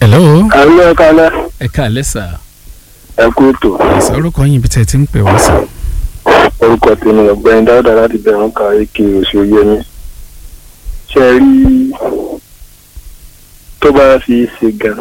hello àlọ́ ẹ̀ka alẹ́ ẹ káalẹ́ sà ẹ kú ètò ẹ̀sà orúkọ yín ibi tẹ́ ẹ ti ń pè wá sà. orúkọ tèmi ọ̀gbẹ́ni dáadáa láti bẹ̀rù ká èké oṣù yẹmi ṣe rí tó bá fi ṣe gan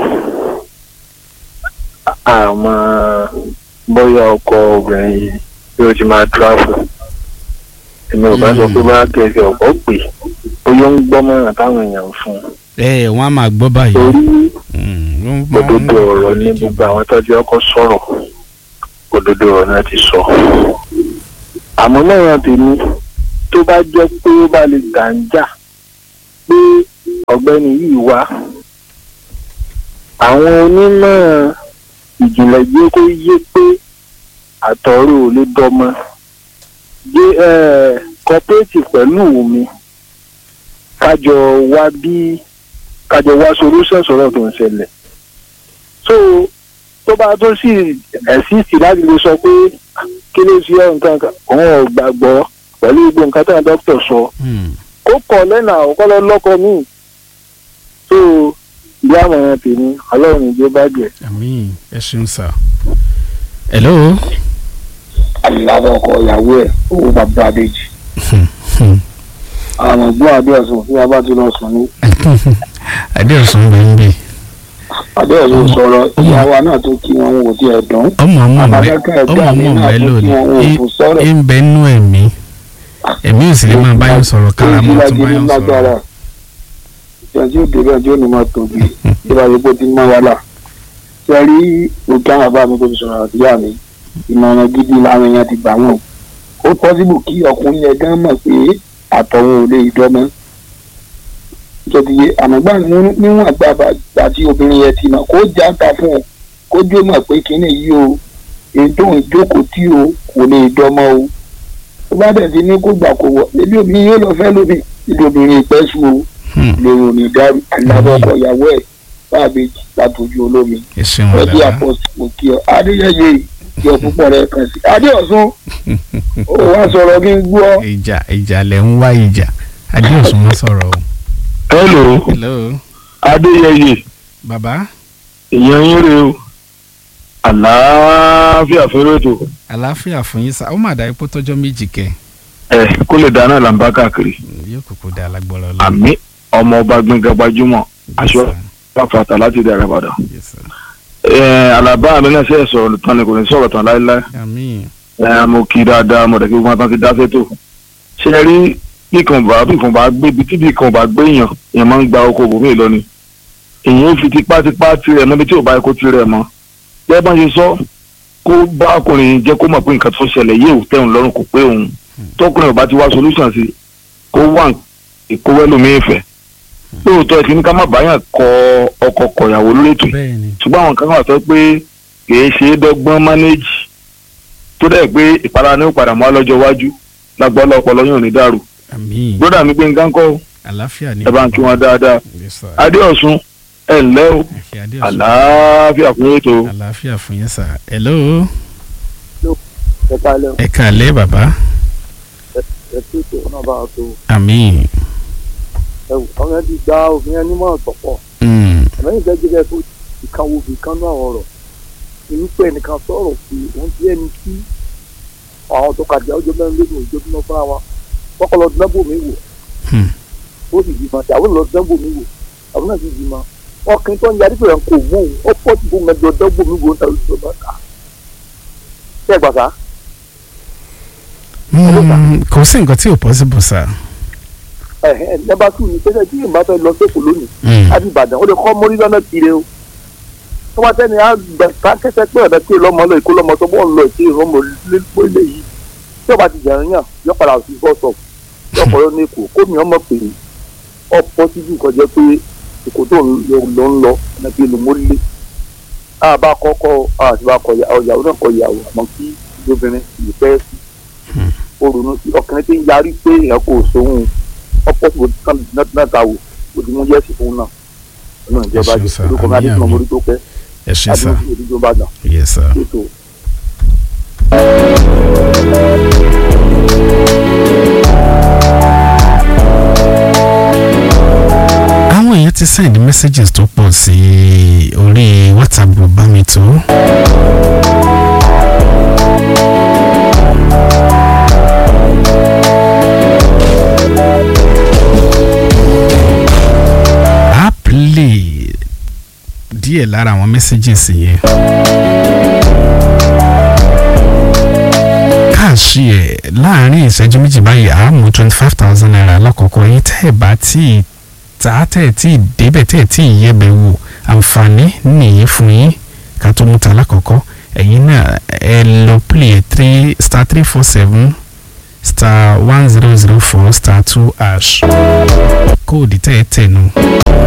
àmọ́ bóyá ọkọ obìnrin yìí bí ó ti máa dúráfù èmi ò bá sọ pé bá kẹsì ọ̀pọ̀ pè bóyá ó ń gbọ́ mọ̀ràn táwọn èèyàn ń fún un ẹ wọn á máa gbọ́ báyìí. torí Mm, wọ́n máa ń òdodo ọ̀rọ̀ ní gbogbo àwọn tọ́jú ọkọ̀ sọ̀rọ̀ òdodo ọ̀rọ̀ náà ti sọ. àmọ́ náà tèmi tó bá jẹ́ pé ó bá lè gàǹjà pé ọ̀gbẹ́ni yìí wá àwọn onímọ̀ ìjìnlẹ̀ jẹ́ kó yé pé àtọ̀rọ̀ ò lè dọ́mọ jẹ́ kọ́pẹ́ẹ̀tì pẹ̀lú mi kájọ wá bí kájọ wá solution sọ̀rọ̀ tó ń ṣẹlẹ̀ so tó bá tó sì ẹ̀sìsì láti lè sọ pé kí ló ṣe ọ́ nǹkan kan òun ò gbàgbọ́ pẹ̀lú gbogbo nǹkan tí àwọn dókítà sọ Mm, kó kọ̀ lẹ́nà àkọ́kọ́ lọ lọ́kọ míì so ìyá àmọ̀ràn tèmi ọlọ́run ìjọ bàjẹ́. àmín ẹ ṣeun sà. hello. aláwọ̀ ọkọ ìyàwó ẹ̀ owó bàbá àbèjì àwọn ọgbọ́n adéọ̀sùn tí a bá ti lọ sùn ní adéọ̀sùn bẹ̀ ń bì. adéọ̀sùn sọ̀rọ̀ ìyàwó náà tó kí wọn wò tí ẹ̀ dán ọmọ ọmọ mẹ Àbájáká ọmọ ẹ̀gbọ́n mi ọmọ náà mẹ tó kí lónìí wọn wò fún sọ̀rọ̀ ẹ ń bẹ nú ẹ̀mí ẹ̀mí ò sì lè máa báyọ̀ sọ̀rọ̀ kára mọ́ tún báyọ̀ sọ̀rọ̀. ìjọ tí ó débẹ̀ tí ó ní máa tóbi ìbá yìí pé ó ti mọ́ wàhálà ṣe rí òkè àwọn bàbá mi tó fi sọ̀rọ̀ àtìyá mi ìmọ̀ràn gidi làwọn èèyàn ti gbà wọ́n ó pọ́sibù kí ọkùnrin yẹn gán mọ̀ pé àtọ̀hún ò lè dọ́mọ́ ìjọdìyẹ àmọ́gbà níwọ̀n àgbà tí obìnrin yẹn ti mọ̀ kó já ta fún un kó jó mọ̀ pé kínní yìí o ètò ìjókòó tí o kò lè dọ́mọ́ o tó bá dẹ̀ ti ní kó gbà kó wọ̀ ebi obìnrin yóò lọ fẹ́ lómi ibi obìnrin ìpẹ́ sùn o Hmm, lórí òní dárú alábọ́kọ̀ ìyàwó ẹ̀ báàbèjì látòjú olómi ẹ ṣeun ẹbí ọ̀la. àpọ̀sìpò kí ọ adéyẹyẹ ìjọ púpọ̀ rẹ̀ kàn sí adéọ̀sùn ó wá sọ̀rọ̀ kí n gbọ́ ìjà ìjà lẹ̀ ń wá ìjà adéọ̀sùn má sọ̀rọ̀ o. hello hello adéyẹyẹ bàbá ìyẹn yín rè o àlàáfíà fẹ́rẹ́ ètò àlàáfíà fún yín sá ó mà dá ipò tọ́jọ́ méjì kẹ́ ẹ kó lè dáná là ń bá káàkiri yóò kúkú dá alágbọ́rọ̀ lọ. àmì ọmọ ọba gbẹngàn gbajúmọ̀ aṣọ pàfàtà láti dàrẹ padà. àlàbá mi náà ṣe é sọ̀rọ̀ tán ni kò ní sọ̀rọ̀ tán láéláé àmín ẹ mo kí i dáadáa mo dẹ̀ kí gbogbo tán ti dá sétò. ṣé ẹ rí bí kan bá bí kan bá gbé ibi tí bí kan bá gbé èèyàn èèyàn máa ń gba oko bòmí lọ ni. èèyàn fi tipátipá tirẹ̀ mọ́ ibi tí ò bá yẹ kó tirẹ̀ mọ́. bẹ́ẹ̀ bá ṣe sọ kó bá ọkùnrin jẹ́ kó mọ̀ pé nǹkan tó ṣẹlẹ̀ yé ò tẹ̀hún lọ́rùn kò pé òun tọkùnrin ò bá ti wá solution sí kó wà ìkówẹ́lómi ìfẹ́ lóòótọ́ ẹ ti ní ká má báyàn kọ ọkọ kọ̀yàwó lórí ètò yìí bẹ́ẹ̀ ni ṣùgbọ́n àwọn kan wà sọ pé kìí ṣe é dọ́gbọ́n mánéjì tó dẹ̀ pé ìpara ní ìpadà mọ́ lọ́jọ́ iwájú lágbọ́lọ́ ọpọlọ yóò ní dàrú àmín gbọ́dọ̀ mi pé nǹkan kọ́ àlàáfíà ni ẹ bá ń kí wọn dáadáa Yes, sir. adéọ̀sùn ẹ ǹlẹ́ o Ẹ ṣé Adéọ̀sùn. àlàáfíà fún ètò àlàáfíà fún yín sá hello ẹ kálẹ̀ ẹ kàlẹ́ bàbá ẹ tó tó náà bá a tó àmín ẹ wò àwọn yẹn ti gba òfin yẹn nímọ̀ tọ̀pọ̀ Mm, àmọ́ ìfẹ́ jẹ́ bẹ́ẹ̀ tó ìkan wo ìkan náà ọ̀rọ̀ irúfẹ́ ẹnìkan sọ̀rọ̀ pé òun ti ẹni tí àwọn tó kàdé ọjọ́ mẹ́rin lónìí òjò bí wọ́n fúnra wọn kọ́kọ́ lọ dánbò mi wò Hmm. ó sì bímọ tí àwọn lọ dánbò mi wò àwọn náà sì bímọ ọkùnrin tó ń yarí pé kò mú òun ó pọ̀ tí kò mẹ́jọ dánbò mi wò ń tàbí tó bá kà ṣé ẹ gbà sá mm, kò sí nǹkan tí ò possible sá. ẹ̀hẹ́ nẹ́bà tù ní pẹ́sẹ́ tí ìbá fẹ́ lọ sẹ́kọ̀ọ́ lónìí Mm, láti ìbàdàn ó lè kọ́ mórí lọ́nà kiri o tó bá tẹ́ni á gbà ká kẹ́sẹ́ pé ọ̀dà tí lọ́mọ lọ èkó lọ́mọ tó bọ́ ń lọ èké ìrọ́mọ lẹ́pọ̀ ilé yìí tí ọba ti jẹun yàn yọ padà sí bọ́sọ̀ yọ kọ́ lọ ní èkó kó mi ọmọ pè é ọ̀pọ̀ síbi nǹkan jẹ́ pé èkó tó ń lọ lọ ń lọ ọ̀nà kí lòmórí lé a bá kọ́kọ́ àti bá kọ ìyàwó náà kọ ìyàwó àmọ́ kí obìnrin yìí fẹ́ sí ó ronú sí ọkùnrin tí ń yarí pé èèyàn kò sóhun ọ̀pọ̀ síbi náà ta wò ó ti mú yẹ́sì fún náà ọ̀nà ìjọba Ẹ ṣeun jẹ́ sir. orúkọ mi Àmín, adéṣinà àmín. mórí tó pẹ́ ẹ ṣé sá adéṣinà mórí tó bá dàn yes sir. ètò àwọn èèyàn èèyàn ti send messages tó pọ̀ sí orí whatsapp group bá mi tó. a play díẹ̀ lára àwọn messages yẹn. káàṣì ẹ̀ láàrin ìṣẹ́jú méjì báyìí a mú twenty five thousand naira lákòókò yín tẹ́ ẹ̀ bá tí ì tá tẹ́ ẹ̀ tí ì débẹ̀ tẹ́ ẹ̀ tí ì yẹ̀bẹ̀ wò àǹfààní nìyí fún yín ká tó mú ta lákòókò ẹ̀yin náà ẹ lọ play three star three four seven star one zero zero four star two hash kóòdù tẹ́ ẹ tẹ̀ nù